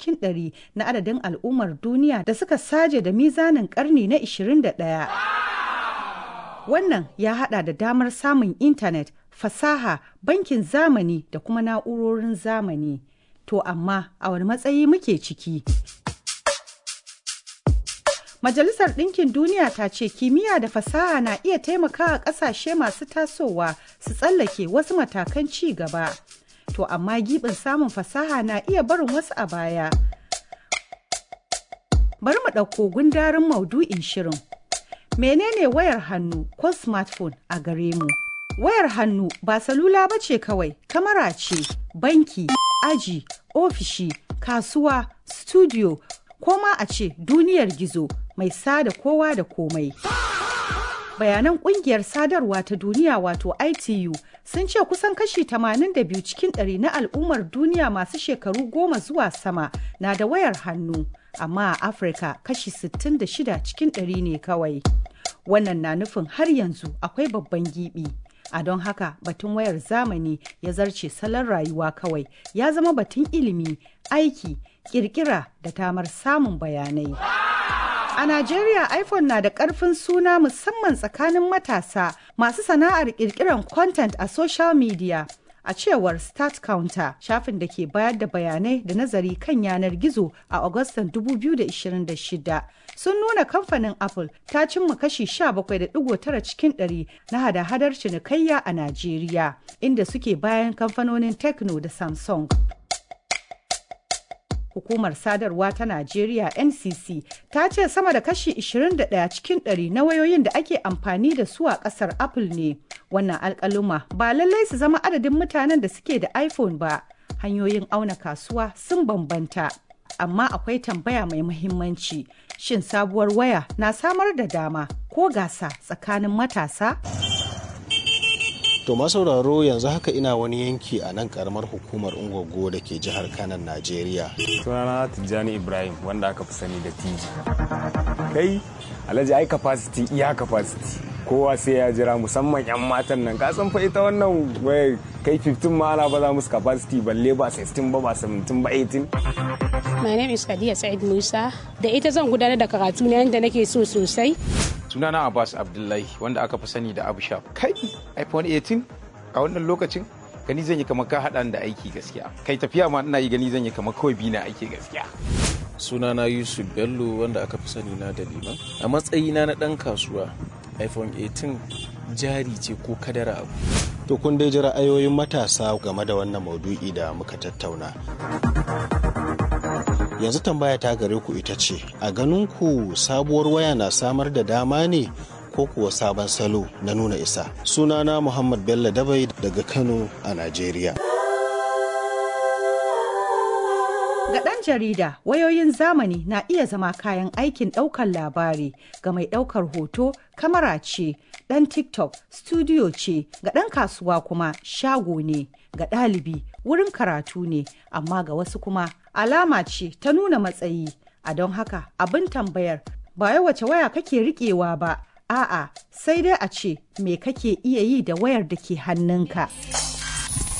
cikin ɗari na adadin al'ummar duniya da suka saje da mizanin ƙarni na 21. Wannan ya haɗa da damar samun intanet, fasaha, bankin zamani da kuma na'urorin zamani. To amma a wani matsayi muke ciki? Majalisar Ɗinkin Duniya ta ce kimiyya da fasaha na iya taimakawa ƙasashe masu tasowa su tsallake wasu matakan ci gaba. To amma giɓin samun fasaha na iya barin wasu a baya. Bari mu ɗauko gundarin maudu'in shirin. Menene wayar hannu ko smartphone a gare mu? Wayar hannu ba salula ba ce kawai, kamara ce, banki, aji, ofishi, kasuwa, studio, ko ma a ce duniyar gizo mai sada kowa da komai. Bayanan kungiyar sadarwa ta duniya wato ITU sun ce kusan kashi 82 cikin ɗari na al'ummar duniya masu shekaru goma zuwa sama na da wayar hannu, amma a Afirka kashi 66 cikin ɗari ne kawai. Wannan na nufin har yanzu akwai babban gibi. A don haka batun wayar zamani ya zarce salon rayuwa kawai ya zama batun ilimi, aiki, kirkira da tamar samun bayanai. A Najeriya iPhone na da ƙarfin suna musamman tsakanin matasa masu sana'ar ƙirƙirar content a social media. A cewar Start Counter, shafin da ke bayar da bayanai da nazari kan yanar gizo a Agustan 2026 sun nuna kamfanin Apple ta cimma kashi 17.9 cikin 100 na hada-hadar cinikayya a Najeriya, inda suke bayan kamfanonin Tecno da Samsung. hukumar sadarwa ta Najeriya NCC ta ce sama da kashi 21 cikin 100 na wayoyin da ake amfani da su a kasar Apple ne. Wannan alkaluma ba lallai su zama adadin mutanen da suke da iPhone ba. Hanyoyin auna kasuwa sun bambanta. Amma akwai tambaya mai muhimmanci. Shin sabuwar waya na samar da dama ko gasa tsakanin matasa? To masauraro yanzu haka ina wani yanki a nan karamar hukumar Ungwaggo da ke jihar Kanan Najeriya. Sunana Tijjani Ibrahim wanda aka fi sani da Tiji. Kai Alhaji ai capacity iya capacity. Kowa sai ya jira musamman 'yan matan nan ka san fa ita wannan waya kai 15 ma ana ba za musu capacity balle ba 16 ba ba 17 ba 18. My name is Khadija Said Musa. Da ita zan gudanar da karatu na yadda nake so sosai. sunana abbas abdullahi wanda aka fi sani da abu shaf kai iphone 18 a wannan lokacin gani zan yi kamar ka haɗa da aiki gaskiya kai tafiya ma ina yi gani zan yi kamar kawai bi na aiki gaskiya sunana yusuf bello wanda aka fi sani na da liman a matsayina na ɗan kasuwa iphone 18 jari ce ko kadara abu To kun dai ji ra'ayoyin matasa game da wannan maudu'i da muka tattauna. Yanzu tambaya ta gare ku ita ce, a ganin ku sabuwar waya na samar da dama ne ko kuwa sabon salo na nuna isa. Sunana Muhammad Bello Dabai daga Kano a Najeriya. Ga ɗan jarida, wayoyin zamani na iya zama kayan aikin ɗaukar labari ga mai ɗaukar hoto, kamara ce, ɗan TikTok, studio ce, ga ɗan kasuwa kuma shago ne, ga ɗalibi wurin karatu ne, amma ga wasu kuma alama ce ta nuna matsayi. A don haka abin tambayar ba wai wace waya kake riƙewa ba, a'a sai dai a ce me kake iya yi da wayar da ke hannunka.